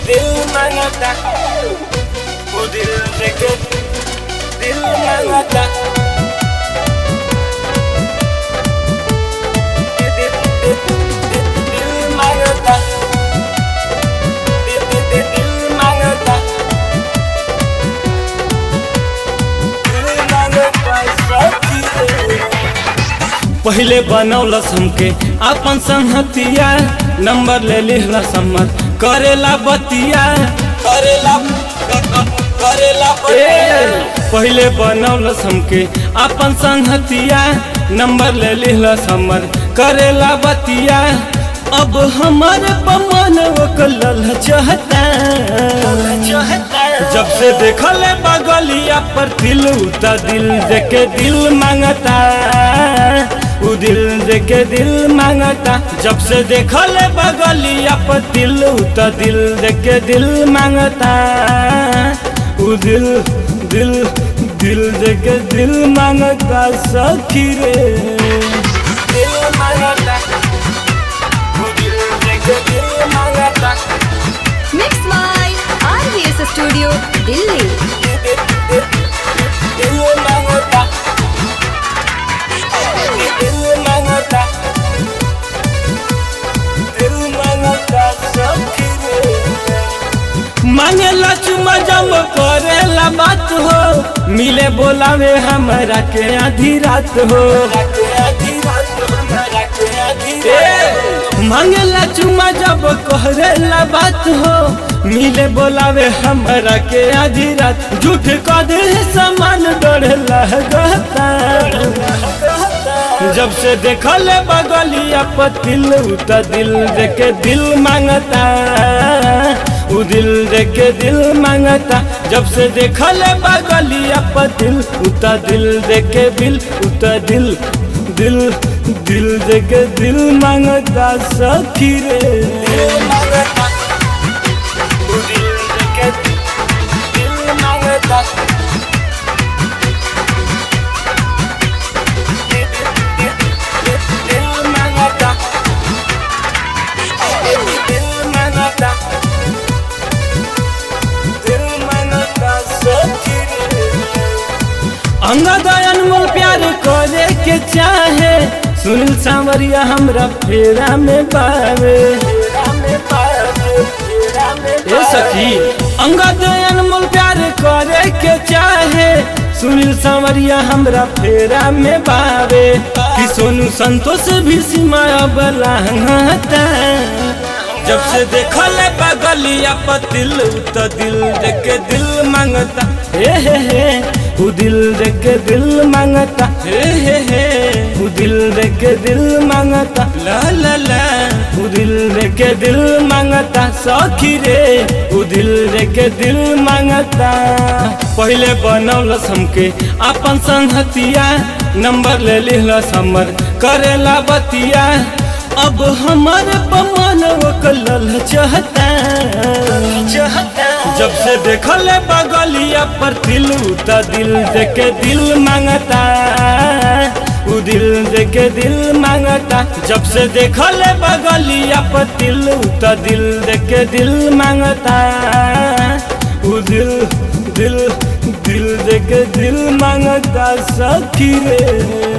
दिल मांगता वो दिल देके दिल मांगता दिल दिल दिल दिल दिल मांगता दिल दिल दिल दिल मांगता दिल मांगता सखी रे पहिले बनौलस हमके अपन संहतिया नंबर ले लिहलस हमर करेला बतिया करेला करेला ए, पहिले बनौलस हमके अपन संहतिया नंबर ले लिहलस हमर करेला बतिया अब हमर पमन ओकलल चाहता जब से देखले बगलिया पर दिल उता दिल देके दिल मांगता उ दिल देके दिल मांगता जब से देखले बगलिया पर दिल उता दिल देके दिल मांगता उ दिल दिल दिल देके दिल मांगता सखी रे दिल मांगता वो दिल देके दिल मांगता Mix by RVS Studio, Delhi. दिल दिल दिल मांगता दिल मांगता दिल मांगता सखी रे मांगेला चुमा जम करेला बात हो मिले बोलावे हमरा के आधी रात हो राके आधी रात राके आधी रात ए, मांगेला चुमा जब करेला बात हो मिले बोलावे हमरा के आधी रात झूठ कह दे समान डर लगता जब से देखले बगलिया पतिल उता दिल देके दिल मांगता उ दिल देके दिल मांगता जब से देखले बगलिया पतिल उता दिल देके दिल उता दिल दिल दिल देके दिल मांगता सखी रे दिल मांगता वो दिल देके दिल मांगता दिल दिल दिल दिल मांगता दिल मांगता दिल मांगता सखी रे अंगद अनमोल प्यार करे के चाहे सुनील सांवरिया हमरा फेरा में बावे तेरा में पावे तेरा में ए सखी अंगद अनमोल प्यार करे के चाहे सुनील सांवरिया हमरा फेरा में बावे कि सोनू संतोष भी सीमा बलांगता जब से देखल बगलिया पतिल तो दिल देके दिल मांगता हे हे हे उ दिल देके दिल मांगता हे हे हे उ दिल देके दिल मांगता ला ला ला उ दिल देके दिल मांगता सखी रे उ दिल देके दिल मांगता पहिले बनौलस हमके अपन संगतिया नंबर ले लिहलस हमर करेला बतिया अब हमर पमन ओकलल चाहता चाहता जब से देखल बगलिया पर दिल उता दिल देके दिल मांगता उ दिल देके दिल मांगता जब से देखल बगलिया पर दिल उता दिल देके दिल मांगता उ दिल दिल दिल देके दिल मांगता सखी रे